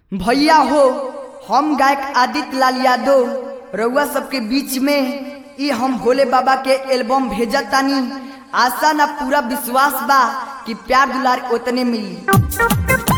भैया हो हम गायक आदित्य लाल यादव रउआ सबके बीच में ई हम भोले बाबा के एल्बम भेजत तानी आशा ना पूरा विश्वास बा कि प्यार दुलार उतने मिली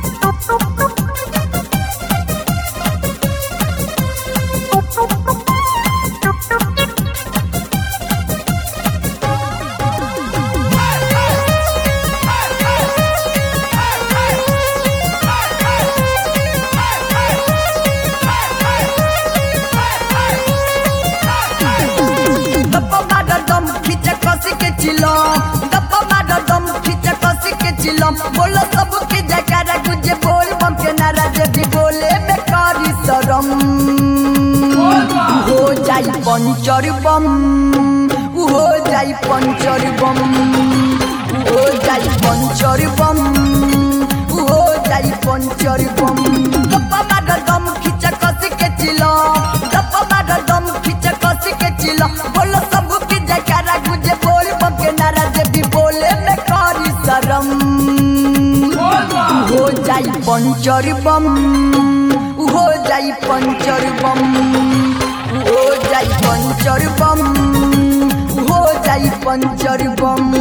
दप्पा माडा दम खींचा कसी के चिलम दप्पा माडा दम खींचा कसी के चिलम बोलो सब के जयकारा गुजे बोल बम के नारा जे भी बोले बेकारी शरम हो जाई पंचर बम हो जाई पंचर बम हो जाई पंचर बम हो जाई पंचर बम दप्पा माडा दम खींचा कसी के चिलम दप्पा माडा दम खींचा कसी के चिलम बोलो सब के जयकारा गुजे बोल बम के नारा जे भी बोले बेकारी शरम हो जाई पंचर बम हो जाई पंचर बम हो जाई पंचर बम हो जाई पंचर बम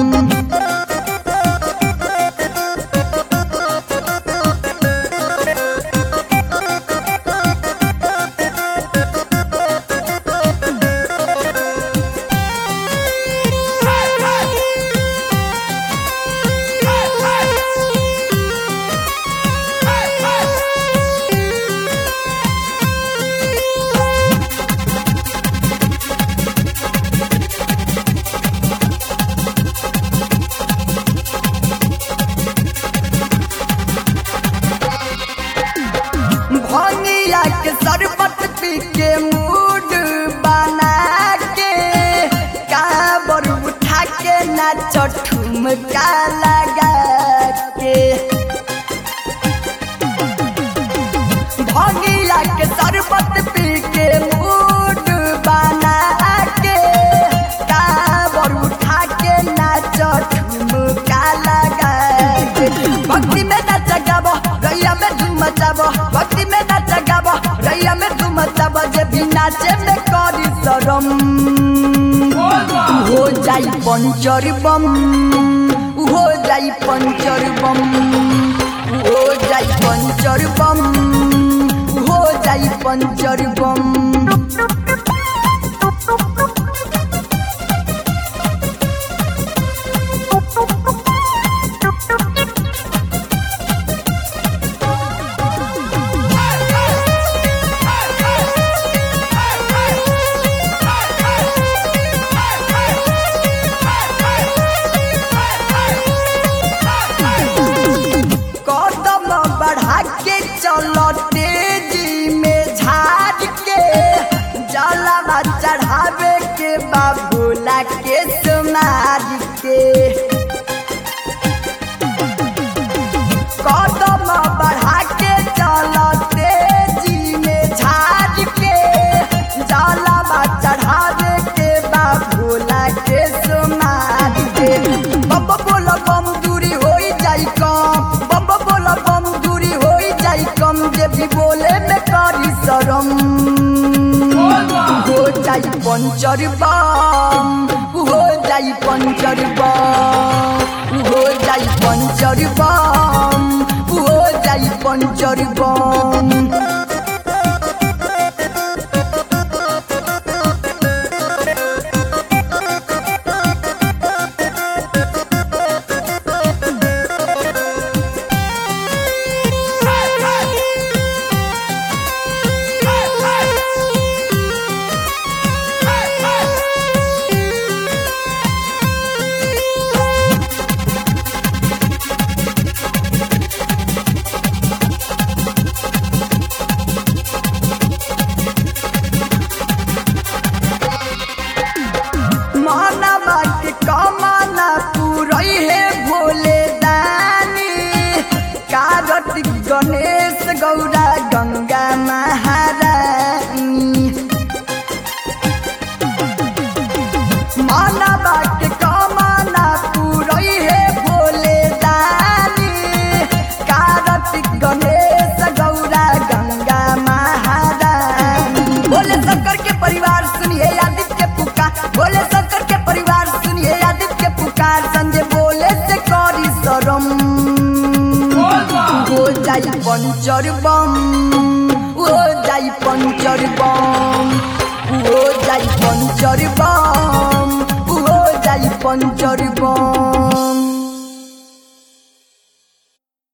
भनिया के शरबत पी के मूड बना के काबर उठा के नाच ठुमका लगा के भनिया के शरबत पी के मूड बना के काबर उठा के नाच ठुमका लगा के भक्ति में नाच गाबो रैया में धूम मचाबो भक्ति में नाच गाबो रैया में धूम मचाबो जे भी नाचे में करी शरम हो जाई पंचर बम हो जाई पंचर बम हो जाई पंचर बम हो जाई पंचर बम कदम बढ़ा के चलो तेजी में झाड़ के जलवा चढ़ावे के बाबूला के सुमार के कदम बढ़ा के चलो तेजी में झाड़ के जलवा चढ़ावे के बाबूला के सुमार के बम बोला बम दूरी हो जाई कम बम बोला बम दूरी हो जाई कम जे भी बोले में करी शरम हो जाई पंचर बम हो जाई पंचर बम हो जाई पंचर बम हो जाई पंचर बम हो जाई पंचर बम हो जाई पंचर बम हो जाई पंचर बम हो जाई पंचर बम